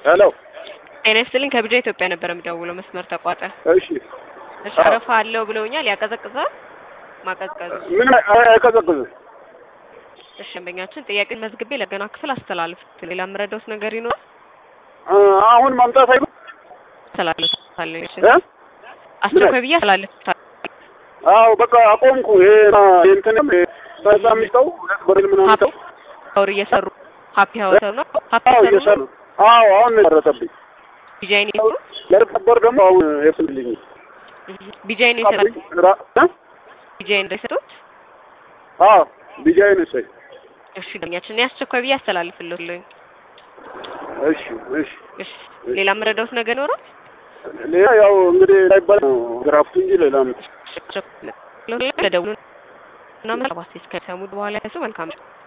ሄሎ ጤና ይስጥልኝ ከቢጃ ኢትዮጵያ ነበር የምደውለው መስመር ተቋጠ እሺ እሺ አረፋ አለው ብለውኛል ያቀዘቅዛል ማቀዝቀዝ ምን አይቀዘቅዝም እሺ ደንበኛችን ጥያቄ መዝግቤ ለገና ክፍል አስተላልፍ ሌላ የምረዳውት ነገር ይኖራል እ አሁን ማምጣት አይሉ አስተላልፋለሁ እሺ እ አስቸኳይ ብዬ አስተላልፋለሁ አዎ በቃ አቆምኩ ይሄ እንትንም በዛ የሚጠው ሁለት በሬል ምናምን ተው ሀውር እየሰሩ ሀፒ ሀውር ነው ሀፒ አዎ ሀውር እየሰሩ አዎ አሁን ነው የደረሰብኝ ቢጃይን ይሰሩ ለርቀበር ደግሞ አሁን የፍልልኝ ቢጃይን ይሰሩ ቢጃይን እንደሰጡት አዎ ቢጃይን እሰይ እሺ ደንበኛችን እኔ አስቸኳይ ብዬ አስተላልፍልኝ እሺ እሺ እሺ ሌላ የምረዳውት ነገር ይኖራል ሌላ ያው እንግዲህ ላይባል ነው ግራፍቱ እንጂ ሌላ ነው ለደውሉ እና መባስ እስከ ሰሙት በኋላ ያሱ መልካም